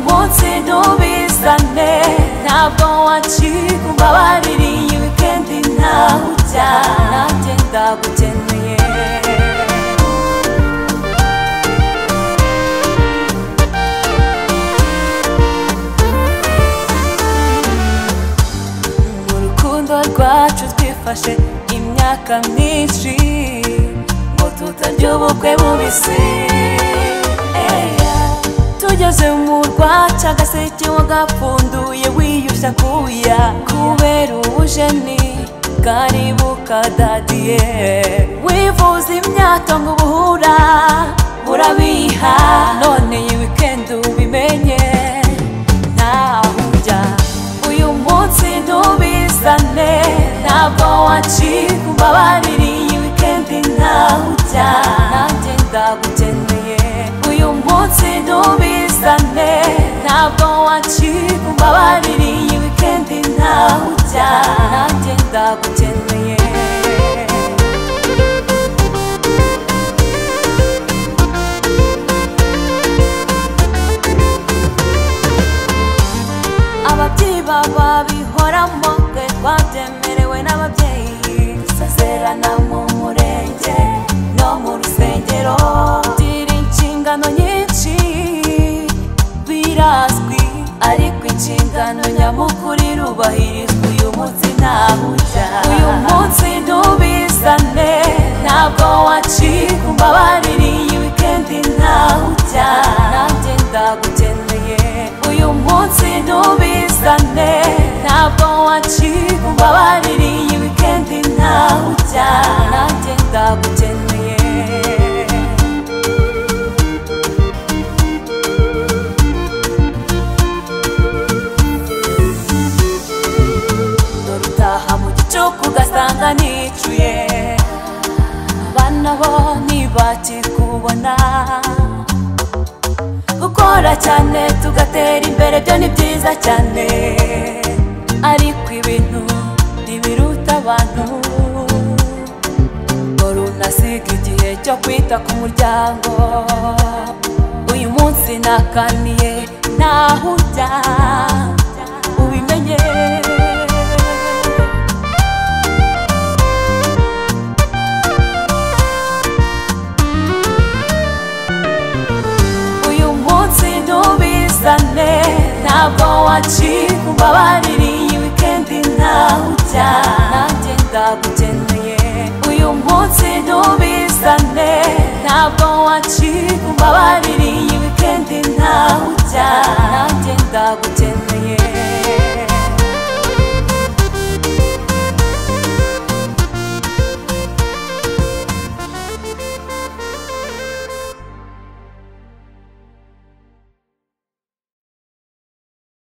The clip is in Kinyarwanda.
munsi bizane ntabwo wacika umbabarire iyi wikendi ntaho ujya nanjye ndagukeneye mu rukundo rwacu twifashe imyaka myinshi ngo tutarya ubukwe bubisi Eya. tugeze mu rwacu agaseke wagapfunduye wiyushya kuya kubera ubujeni bwari bukadadiye wivuza imyato ngo ubuhura urabiha none iyi wikendi ubimenye ntaho ujya uyu munsi ntubizane ntabwo wacika umbabarire iyi wikendi ntaho ujya nanjye ndagukeneye uyu munsi ntubizane ntabwo wacika umbabarire iyi wikendi ntaho ujya nanjye ndagukeneye ababyeyi baba bihoramo twe twabyemerewe n'ababyeyi dusezerana mu murenge no mu rusengero tugira inshingano nyinshi birazwi ariko inshingano nyamukuru irubahirizwa uyu munsi ntahuta uyu munsi ntubizane ntabwo wacika umbabarire iyi wikendi ntahuta nanjye ndagukeneye uyu munsi ntubizane ntabwo wacika umbabarire iyi wikendi ntahuta nanjye ndagukeneye dore utaha mu gicuku ugasanga nicuye abana bo ntibakikubona gukora cyane tugatera imbere byo ni byiza cyane ariko ibintu ntibiruta abantu dore unasiga igihe cyo kwita ku muryango uyu munsi nakaniye ntaho ujya ubimenye uyu munsi ntubizane ntabwo wacika umbabarire iyi wikendi ntaho ujya nanjye